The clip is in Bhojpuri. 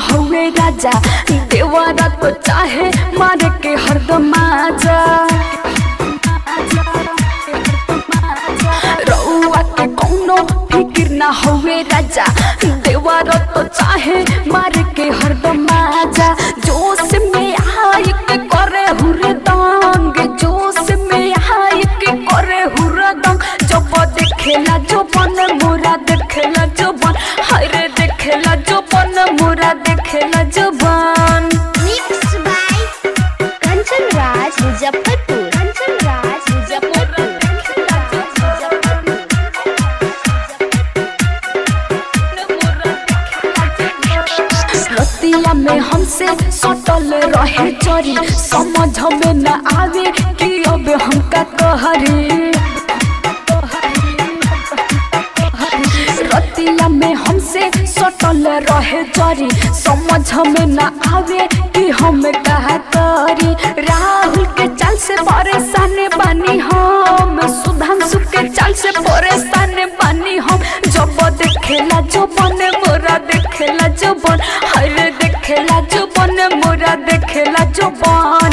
हवे राजा देवरा तो चाहे मारे के हरदम आजा रउआ के कौनो फिकिर ना हवे राजा देवरा तो चाहे मारे के हरदम आजा जोश में आई के करे हुरदंग जोश में आई के करे हुरदंग जब देखेला जो बन मोरा देखेला जो बन हरे देखेला जो बन मोरा देखेला जो बन Mixed by Kanchan Raj Muzaffarpur. Kanchan Raj Muzaffarpur. Kanchan Raj रतिया में हमसे सटल रहे चोरी समझ में न आवे कि अब हमका कहरी रतिया में हमसे सटल रहे चोरी समझ में न आवे कि हम कहा करी राहुल के चाल से परेशान बानी हम सुधांशु के चाल से परेशान बानी हम जब देखेला जो बने मोरा देखेला जो बन हरे देखेला जो बने मोरा देखेला जो बन